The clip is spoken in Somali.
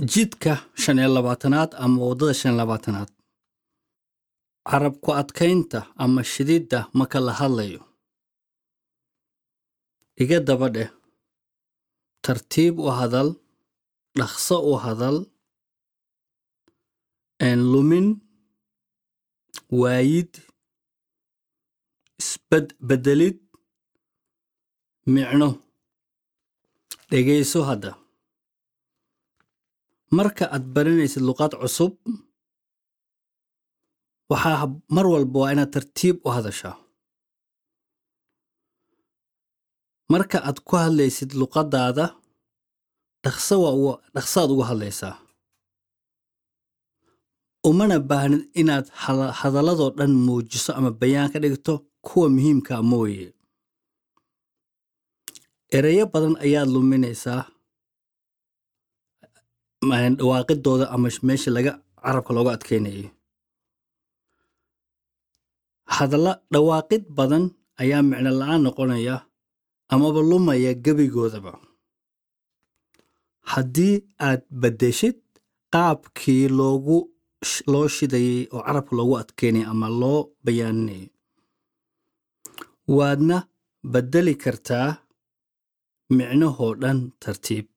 jidka shan iyo labaatanaad ama waddada shan iyo labaatanaad carab ku adkaynta ama shididda marka la hadlayo iga daba dheh tartiib u hadal dhaqso u hadal een lumin waayid isbedbedelid micno dhegayso hadda marka aad baranaysid luqad cusub waxaa mar walba waa inaad tartiib u hadashaa marka aad ku hadlaysid luqaddaada dhaqso waa uga dhaqsaad uga hadlaysaa umana baahnid inaad hada- hadalladoo dhan muujiso ama bayaan ka dhigto kuwa muhiimka mooye ereyo badan ayaad luminaysaa ma- dhawaaqidooda ama meesha laga carabka looga adkaynayo hadalla dhawaaqid badan ayaa micno la-aan noqonaya amaba lumaya gebigoodaba haddii aad beddeshid qaabkii loogu sh- loo shidayay oo carabka loogu adkeynaya ama loo bayaaninayay waadna beddeli kartaa micnahoo dhan tartiib